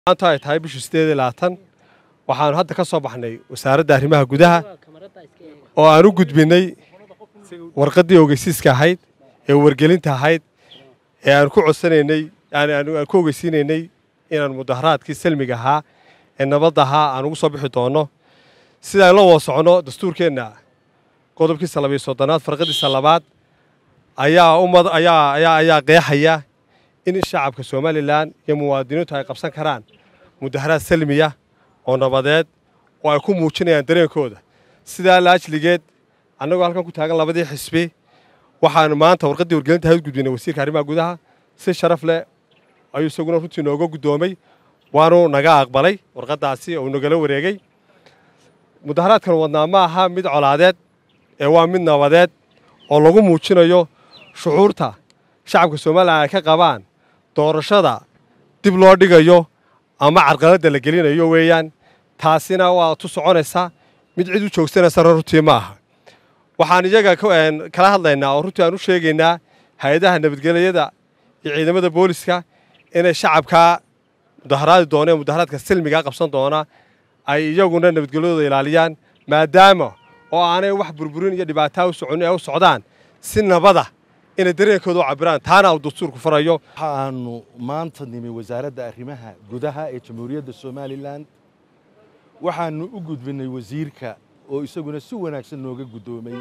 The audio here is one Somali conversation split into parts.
maanta ay tahay bishii sideed iyo labaatan waxaanu hadda ka soo baxnay wasaaradda arrimaha gudaha oo aan u gudbinay warqaddii ogeysiiska ahayd ee wargelinta ahayd ee aan ku codsanaynay aan ku ogeysiinaynay inaan mudaharaadkii salmiga ahaa ee nabadda ahaa aan ugu soo bixi doonno sida aan la wada socono dastuurkeenna qodobkiisa labayo soddonaad farqadiisa labaad ayaa ummad ayaa ayaa ayaa qeexaya in shacabka somalilan iyo muwaadiniintu ay qabsan karaan mudaharaad salmiya oo nabadeed oo ay ku muujinayaan dareenkooda sidaa laajligeed annagoo halkan ku taagan labadii xisbi waxaanu maanta warqaddii wargelinta ahayd gudbinay wasiirka arrimaha gudaha si sharaf leh ayuu isaguna runtii nooga guddoomay waanu naga aqbalay warqaddaasi oo nagala wareegay mudaharaadkan wadnaa ma aha mid colaadeed ee waa mid nabadeed oo lagu muujinayo shucuurta shacabka somalilan ay ka qabaan doorashada dib loo dhigayo ama carqaladda la gelinayo weeyaan taasina waa tu soconaysa mid cid u joogsanaysa runtii ma aha waxaan iyaga kala hadlaynaa oo runtii aan u sheegaynaa hay-adaha nabadgelyada iyo ciidamada booliska inay shacabkaa mudaharaadi doona ee mudaharaadka silmigaa qabsan doona ay iyaguna nabadgelyadooda ilaaliyaan maadaama oo aanay wax burburin iyo dhibaataa u soconin ee u socdaan si nabada inay dareenkooda u cabiraan taana uu dastuurku farayo waxaanu maanta nimi wasaaradda arrimaha gudaha ee jamhuuriyadda somalilan waxaanu u gudbinay wasiirka oo isaguna si wanaagsan nooga guddoomay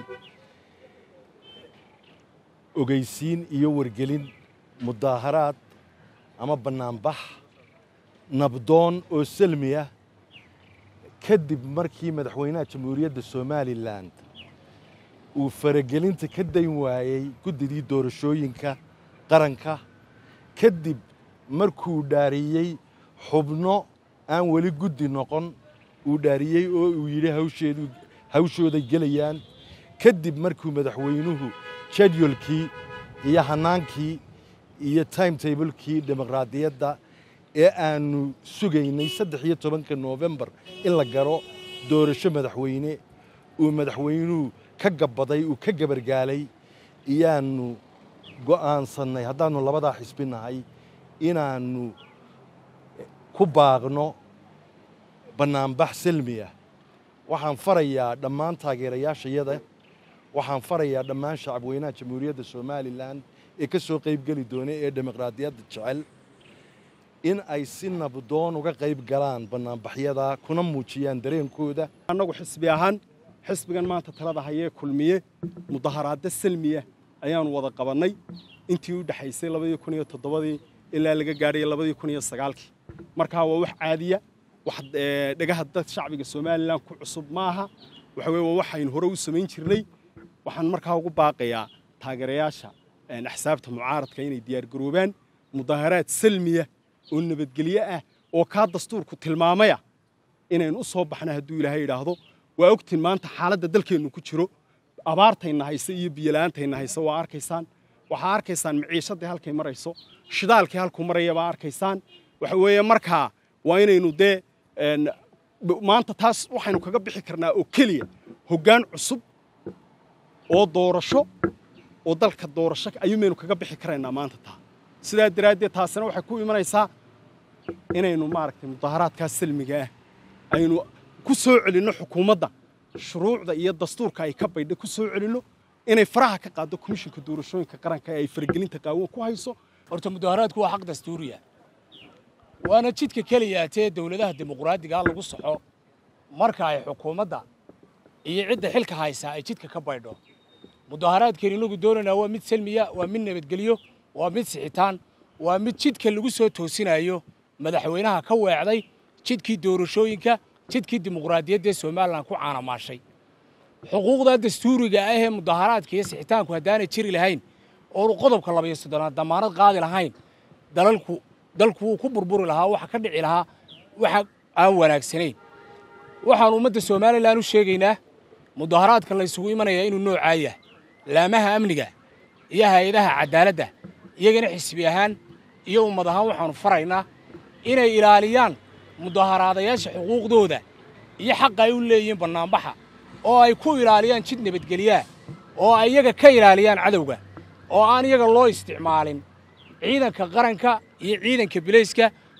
ogeysiin iyo wargelin mudaaharaad ama bannaanbax nabdoon oo salmi ah kadib markii madaxweynaha jamhuuriyadda somalilan uu faragelinta ka dayn waayey guddidii doorashooyinka qaranka kadib markuu dhaariyey xubno aan weli guddi noqon uu dhaariyey oo uu yidhi hawsheedu hawshooday gelayaan kadib markuu madaxweynuhu jadwalkii iyo hanaankii iyo timetablekii dimuqraadiyadda ee aanu sugaynay saddex iyo tobanka noofembar in la garo doorasho madaxweyne uu madaxweynuhu ka gabbaday uu ka gabargaalay iyaanu go'aansannay haddaannu labadaa xisbi nahay inaannu ku baaqno bannaanbax salmi ah waxaan farayaa dhammaan taageerayaashayada waxaan farayaa dhammaan shacabweynaha jamhuuriyadda somalilan ee ka soo qaybgeli doona ee dimuqraadiyadda jecel in ay si nabdoon uga qayb galaan bannaanbaxyada kuna muujiyaan dareenkooda annagu xisbi ahaan xisbigan maanta talada hayee kulmiye mudaharaadda salmiya ayaanu wada qabannay intii u dhexaysay labadii kun iyo toddobadii ilaa laga gaadhay labadii kun iyo sagaalkii markaa waa wax caadiya wax dhagaha dad shacbiga somalilan ku cusub maaha waxa weye waa waxaynu hore u samayn jirnay waxaan markaa ugu baaqayaa taageerayaasha axsaabta mucaaradka inay diyaargaroobaan mudaharaad salmiya oo nabadgelyo ah oo kaa dastuurku tilmaamaya inaynu u soo baxna hadduu ilaahay idhaahdo waa ogtiin maanta xaaladda dalkeennu ku jiro abaartayna haysa iyo biyola'aantayna haysa waa arkaysaan waxaa arkaysaan maciishadii halkay marayso shidaalkii halkuu maraya baa arkaysaan waxa weeye markaa waa inaynu dee maanta taas waxaynu kaga bixi karnaa oo keliya hoggaan cusub oo doorasho oo dalka doorasho ayuumaynu kaga bixi karaynaa maanta taa sidaa daraaddeed taasina waxay ku imanaysaa inaynu maaragtay mudaharaadkaas salmiga ah aynu ku soo celinno xukuumadda shuruucda iyo dastuurka ay ka baydha ku soo celinno inay faraha ka qaaddo komishinka doorashooyinka qaranka ee ay faragelinta qaawan ku hayso horta mudaharaadku waa xaq dastuuriya waana jidka keliya tee dowladaha dimuqraadigaa lagu soxo marka ay xukuumadda iyo cidda xilka haysaa ay jidka ka baydho mudaharaadkeenu inagu doonaynaa waa mid salmiya waa mid nabadgelyo waa mid sixitaan waa mid jidka lagu soo toosinayo madaxweynaha ka weecday jidkii doorashooyinka jidkii dimuqraadiyaddee somalilan ku caanamaashay xuquuqda dastuuriga ah ee mudaharaadka iyo sixitaanku haddaanay jiri lahayn oonu qodobka labayo soddonaad damaanad qaadi lahayn dalalku dalku wuu ku burburi lahaa waxa ka dhici lahaa waxa aan wanaagsanayn waxaan ummadda somalilan u sheegaynaa mudaharaadkan la ysugu imanayaa inuu noocaa yahay laamaha amniga iyo hay-adaha caddaaladda iyagana xisbi ahaan iyo ummad ahaan waxaannu faraynaa inay ilaaliyaan mudaharaadayaasha xuquuqdooda iyo xaqa ay u leeyihiin bannaanbaxa oo ay ku ilaaliyaan jid nabadgelyaa oo ay iyaga ka ilaaliyaan cadowga oo aan iyaga loo isticmaalin ciidanka qaranka iyo ciidanka bilayska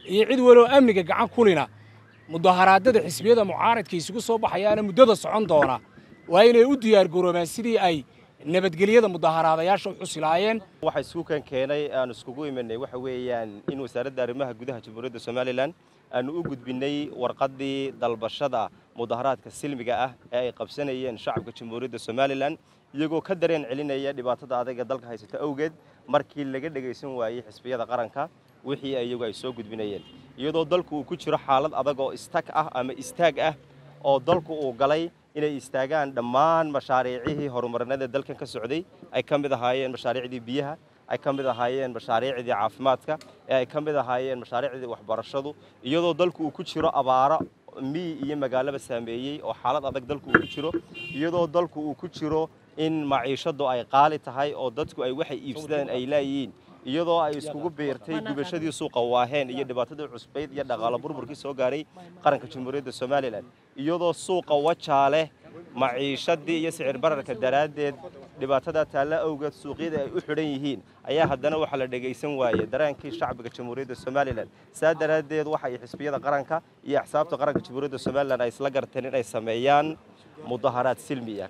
iyo cid waloo amniga gacan kulina mudaharaadada xisbiyada mucaaradka isugu soo baxayaana muddada socon doona waa inay u diyaargaroobaan sidii ay nabadgelyada mudaharaadayaasha u xusilaayeen waxa iskuukan keenay aan iskugu imanay waxa weeyaan in wasaaradda arrimaha gudaha jamhuuriyadda somalilan aanu u gudbinay warqaddii dalbashada mudaharaadka silmiga ah ee ay qabsanayeen shacabka jamhuuriyadda somalilan iyagoo ka dareen celinaya dhibaatada adaga dalka haysata awgeed markii laga dhegaysan waayey xisbiyada qaranka wixii iyagu ay soo gudbinayeen iyadoo dalku uu ku jiro xaalad adag oo istag ah ama istaag ah oo dalku uu galay inay istaagaan dhammaan mashaariicihii horumarinada dalkan ka socday ay ka mid ahaayeen mashaariicdii biyaha ay ka mid ahaayeen mashaariicdii caafimaadka ee ay ka mid ahaayeen mashaariicdii waxbarashadu iyadoo dalku uu ku jiro abaaro miyi iyo magaalaba saameeyey oo xaalad adag dalku uu ku jiro iyadoo dalku uu ku jiro in maciishadu ay qaali tahay oo dadku ay waxay iibsadaan ay laayihiin iyadoo ay iskugu biirtay gubashadii suuqa waaheen iyo dhibaatadii cusbayd iyo dhaqaalo burburkii soo gaaray qaranka jamhuuriyadda somalilan iyadoo suuqa wajaale maciishadii iyo sicir bararka daraaddeed dhibaatada taalla awgeed suuqyada ay u xidhan yihiin ayaa haddana waxaa la dhegaysan waayey dareenkii shacbiga jamhuuriyadda somalilan saa daraaddeed waxa ay xisbiyada qaranka iyo axsaabta qaranka jamhuuriyadda somalilan ay isla garteen in ay sameeyaan mudaharaad silmiya